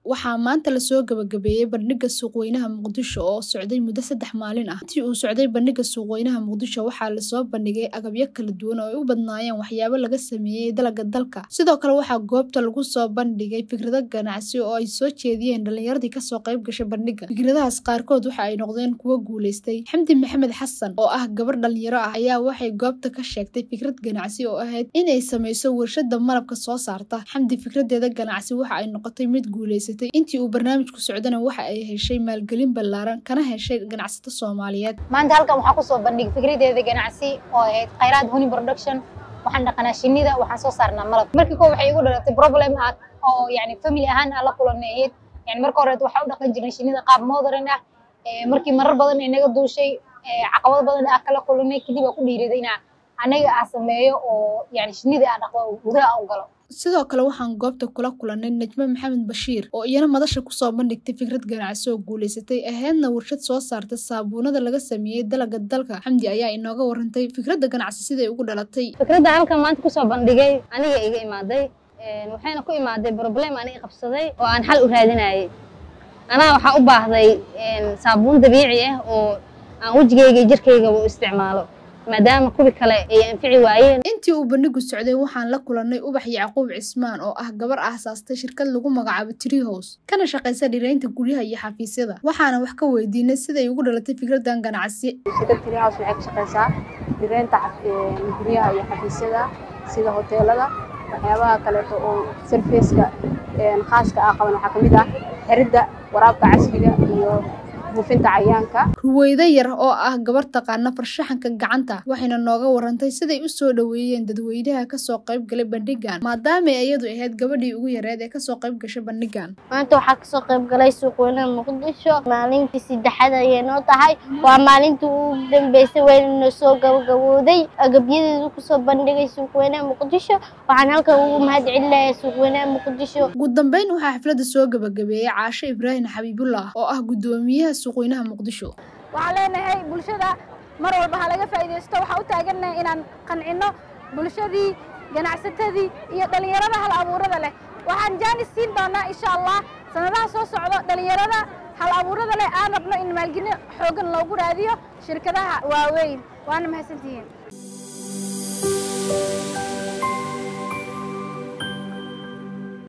waxaa maanta lasoo gabagabeeyey bandhiga suuqweynaha muqdisho oo socday muddo saddex maalin ah intii uu socday bandhiga suuqweynaha muqdisho waxaa lasoo bandhigay agabyo kala duwan oo ay u badnaayeen waxyaabo laga sameeyey dalaga dalka sidoo kale waxaa goobta lagu soo bandhigay fikrado ganacsi oo ay soo jeediyeen dhalinyaradii kasoo qayb gashay bandhiga fikradahaas qaarkood waxa ay noqdeen kuwo guuleystay xamdi maxamed xasan oo ah gabar dhalinyaro ah ayaa waxay goobta ka sheegtay fikrad ganacsi oo ahayd inay sameyso warshada malabka soo saarta xamdi fikradeeda ganacsi waxa ay noqotay mid guuleysatay intii uu barnaamijku socdana waxa ay heshay maalgelin ballaaran kana heshay ganacsato soomaaliyeed maanta halkan waxaa kusoo bandhigay fikradeeda ganacsi oo ahayd khayraad honey production waxaan dhaqanaa shinida waxaan soo saarnaa malab markii koo waxay igu dhalatay problem ah oo yani family ahaan aan la kulanay yani marka horeet waxaa u dhaqan jirnay shinida qaab modern ah markii marar badan ay naga duushay caqabado badan ah kala kulanay kadib aa ku dhiiriday inaa anaga aa sameeyo oo yani shinida aa dhaqdo gudaha u galo sidoo kale waxaan goobta kula kulanay najmo maxamed bashiir oo iyana madasha kusoo bandhigtay fikrad ganacsi oo guuleysatay ahaydna warshad soo saarta saabuunada laga sameeyey dalaga dalka xamdi ayaa inooga warantay fikradda ganacsi siday ugu dhalatay fikradda halkan maanta kusoo bandhigay aniga iga imaaday waxayna ku imaaday problem aniga qabsaday oo aan xal u raadinayay anaa waxaa u baahday saabuun dabiici ah oo aan wejigayga iyo jirkayga u isticmaalo maadaama kuwi kale ay anfici waayeen intii uu bandhigu socday waxaan la kulannay ubax yacquub cismaan oo ah gabar aasaastay shirkad lagu magacaabo tree house kana shaqaysa dhiraynta guryaha iyo xafiisyada waxaana wax ka weydiinay siday ugu dhalatay fikraddan ganacsi shirkad tree house waxay ka shaqaysaa dhiraynta guryaha iyo xafiisyada sida hoteelada waxyaabaha kaleeto oo sarfeeska khaaska ah qaban waxaa ka mid ah xiridda waraabka casriga iyo buufinta cayaanka ruweydo yar oo ah gabar taqaana farshaxanka gacanta waxayna nooga warantay siday u soo dhoweeyeen dadweynaha kasoo qayb galay bandhigan maadaama iyadu ahayd gabadhii ugu yareed ee kasoo qayb gashay bandhigan maanta waxaa kasoo qayb galay suuqweynaha muqdisho maalintii saddexaad ayay noo tahay waa maalintii ugu dambeysay weynana soo gabagabooday agabyadeedu kusoo bandhigay suuqweynaha muqdisho waxaan halkan ugu mahad celinayaa suuqweynaha muqdisho ugu dambeyn waxaa xafladda soo gabagabeeyey caasho ibraahim xabiibullah oo ah guddoomiyaha suuqweynaha muqdisho waxaan leenahay bulshada mar walba ha laga faa'iidaysto waxaa u taagannahay inaan qancinno bulshadii ganacsatadii iyo dhallinyarada hal abuurada leh waxaan jaanis siin doonaa insha allah sanadaha soo socdo dhallinyarada hal abuurada leh aan rabno in maalgelin xoogan loogu raadiyo shirkadaha waaweyn waana mahadsantihiin